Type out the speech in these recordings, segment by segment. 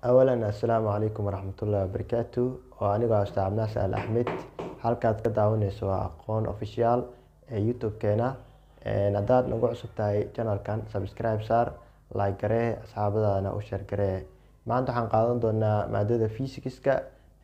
awalan assalaamu calaykum waraxmatullaahi wabarakaatu oo anigoo ah ustaad cabdinaasir al axmed halkaad ka daawaneyso waa aqoon official ee youtube-keena haddaad nagu cusub tahay channelkan subscribe saar like garee asxaabadaadana u share garee maanta waxaan qaadan doonaa maadada physicska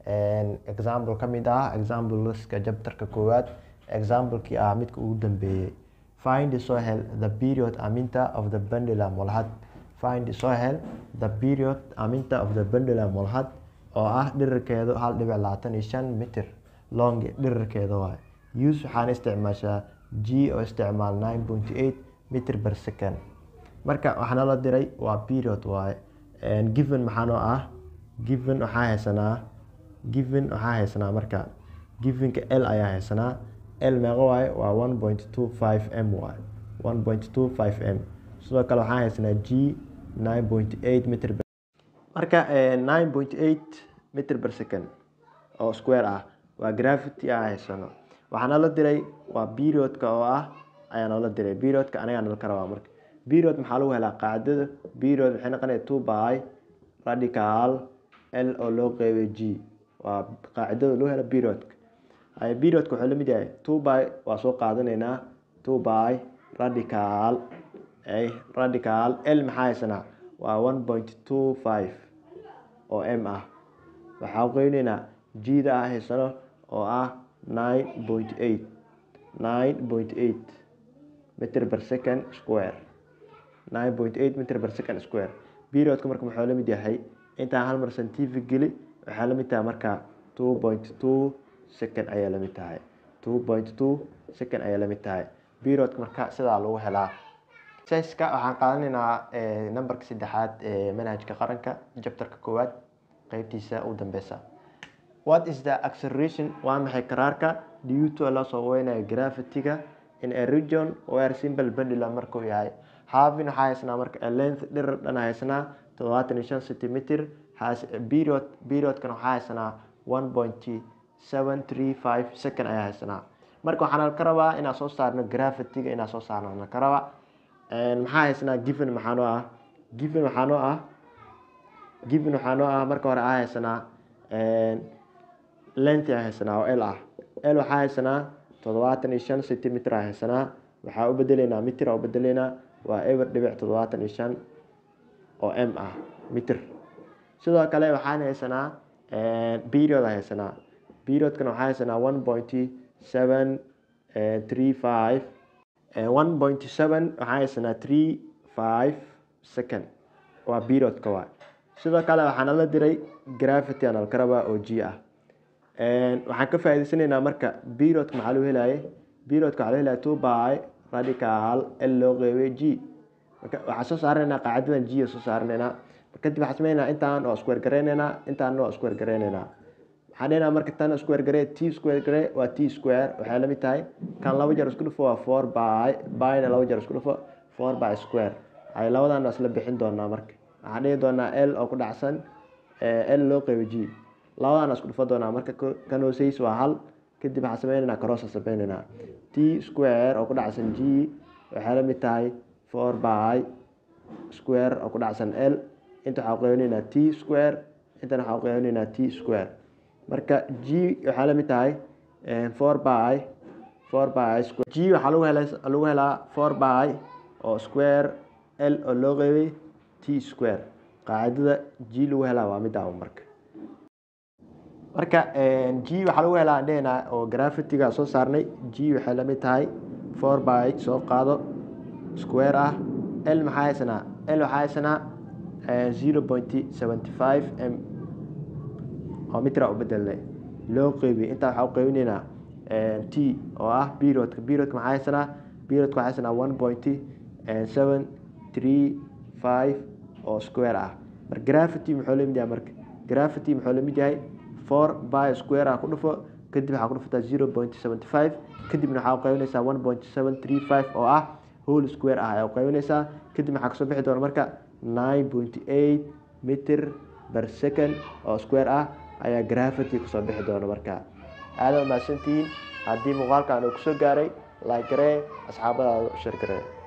example ka mid ah exampleska jabtarka koowaad examplekii ah midka ugu dambeeyey find soo hel the period aminta of the pendulum walhad find soo hel the period aminta of the pendulum walhad oo ah dhirirkeedu hal dhibic labaatan iyo shan mitir long dhirirkeeda waay use waxaan isticmaashaa g oo isticmaal nine point eight mitir per second marka waxaana la diray waa period waaye given maxaanoo ah given waxaa haysanaa given waxaa haysanaa marka givenka l ayaa haysanaa l meeqo waaye waa one point two five m waaye one point two five m sidoo kale waxaa haysanaa g nine point eight mitr marka nine point eight mitr per second oo square ah waa gravity aan haysano waxaana la diray waa periodka oo ah ayaa noola diray periodka anagaa nala ka rabaa marka period maxaa lagu helaa qaacidada period waxay noqonaya two by radical l oo loo qeybay g waa qaacidada loo hela periodka periodka wuxuu lamid yahay two by waa soo qaadanaynaa two by radical radical l maxaa haysanaa waa one point two five oo m ah waxaa qeyneynaa g-da ah haysano oo ah nine point eight nine point eight mitr per second square nine point eight mitr per second square periodka marka muxuu lamid yahay intaan hal mar scientific geli waxaa lamid tahay marka two point two second ayaa lamid tahay two point two second ayaa lamid tahay periodka marka sidaa lagu helaa siska waxaan qaadanaynaa numberka saddexaad ee manhajka qaranka jabtarka koowaad qeybtiisa u dambeysa what is the acceleration waa maxay karaarka due to la soo weynayo gravity-ga in a region where simple pendulum markuu yahay havin waxaa haysanaa marka length dhirir dhan haysanaa toddobaatan iyo shan centimeter period periodkan waxaa haysanaa one point seven three five second ayaa haysanaa marka waxaana ka rabaa inaan soo saarno gravity-ga inaan soo saarno na ka rabaa maxaa haysanaa given maxaanoo ah given waxaanoo ah given waxaanoo ah marka hore aa haysanaa length aa haysanaa oo l ah l waxaa haysanaa toddobaatan iyo shan centimeter aa haysanaa waxaa u bedeleynaa mitir aa u bedeleynaa waa eber dhibic toddobaatan iyo shan oo m ah mitir sidoo kale waxaan haysanaa period aa haysanaa periodkana waxaa haysanaa one point seven three five one point seven waxaa haysanaa three five second waa periodka waa sidoo kale waxaana la diray gravity aan alka rabaa oo g ah waxaan ka faa'iideysanaynaa marka periodka maxaa lagu helaye periodka waxaa lagu helaya two by radical l loo qeybay g marka waxaan soo saaranaynaa qaacidadan g soo saaranaynaa kadib waxaan sameynaynaa intaan oo square gareynaynaa intaan oo square gareynaynaa waxaan dhehnaa marka tan square garee t square garee waa t square waxay la mid tahay kan laba jeer isku dhufo waa four by byna laba jeer isku dhufo four by square ay labadan isla bixin doonaa marka waxaan dhihi doonaa l oo ku dhacsan l loo qeybo g labadan isku dhufo doonaa marka kan hooseys waa hal kadib waxaan sameynaynaa crossa sameynaynaa t square oo ku dhacsan g waxay la mid tahay four by square oo ku dhacsan l inta waxaa qeybinaynaa t square intana waxaa qeybinaynaa t square marka g waxaa la mid tahay four by four by square g waxaa lagu hela lagu helaa four by oo square l oo loo qeybay t square qaacidada g lagu helaa waa middaa marka marka g waxaa lagu helaa dhehnaa oo gravity-ga soo saarnay g waxay la mid tahay four by soo qaado square ah l maxaa haysanaa l waxaa haysanaa zero point seventy five m oo mitra u bedelnay loo qeybiy intaa waxaa u qeybinaynaa t oo ah periodka periodka maxaa haysanaa periodka waxaa haysanaa one point seven three five oo square ah marka gravity muxuu lamid yahay marka gravity muxuu lamid yahay four by square ah ku dhufo kadib waxaa ku dhufataa zero point seventy five kadibna waxaa u qeybinaysaa one point seven three five oo ah whole square ah ayaa u qeybinaysaa kadib waxaa kasoo bixi doona marka nine point eight mitir per second oo square ah ayaa gravity kusoo bixi doona marka aada umahadsantihiin haddii muuqaalkan uu kusoo gaaray like garee asxaabadaada u shar garee